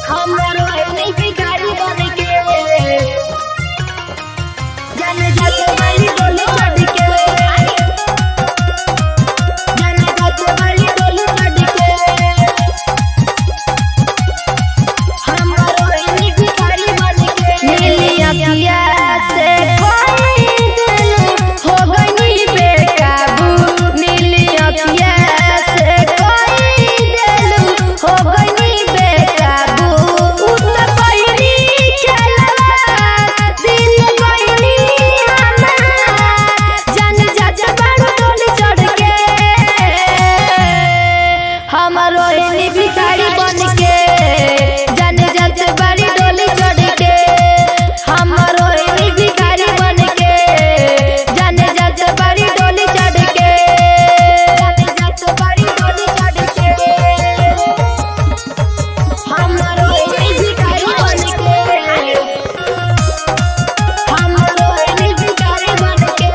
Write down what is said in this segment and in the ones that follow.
हमरो एनी भिखारी बन के जन जत वाली डोली चढ़ के जन जत वाली डोली चढ़ के हमरो एनी भिखारी बन के नीली अखिया से कोई दिल हो गई बेकाबू नीली अखिया से कोई दिल हो गई बेकाबू उत पहिरी चलवा दिल गईनी हमार जन जज बड़ डोली चढ़ के हमरो एनी भिखारी बन के जन जज बड़ी डोली चढ़ के हमरो एनी भिखारी बन के जन जज बड़ी डोली चढ़ के जन जत वाली डोली चढ़ के हमरो एनी भिखारी बन के हमरो एनी भिखारी बन के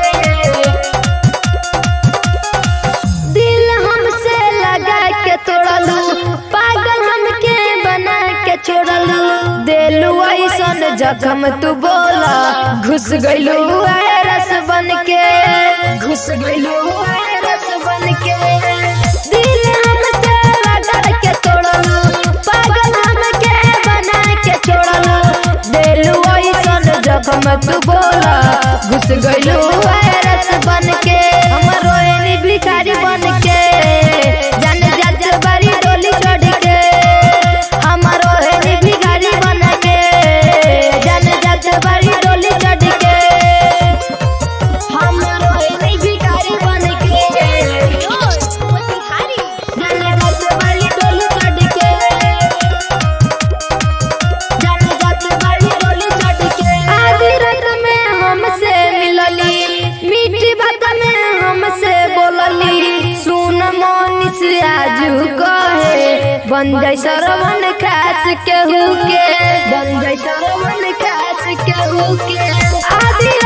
दिल हमसे लगा के तोड़लू पागल हमके बना के छोड़लू देलू ऐसन जखम तू बोला घुस गइलू रस बन के घुस गइलो रस बन के दिल हमसे लगा के तोड़लू पागल हमके बना के छोड़लू देलू ऐसन जखम तू बोला घुस गइलू रस बन के हमरो एनी भिखारी बन के जन जज बड़ी डोली चढ़ के हमरो एनी भिखारी बन के जन जज बड़ी डोली चढ़ के हमरो एनी भिखारी बन के जन जत वाली डोली चढ़ के जन जत वाली डोली चढ़ के आधी रात में हमसे मिलली मीठी बात में हमसे बोलली सुन मोनिस आजू कहे बन जाय सरवन खास केहू के बन जाय सरवन खास केहू के आधी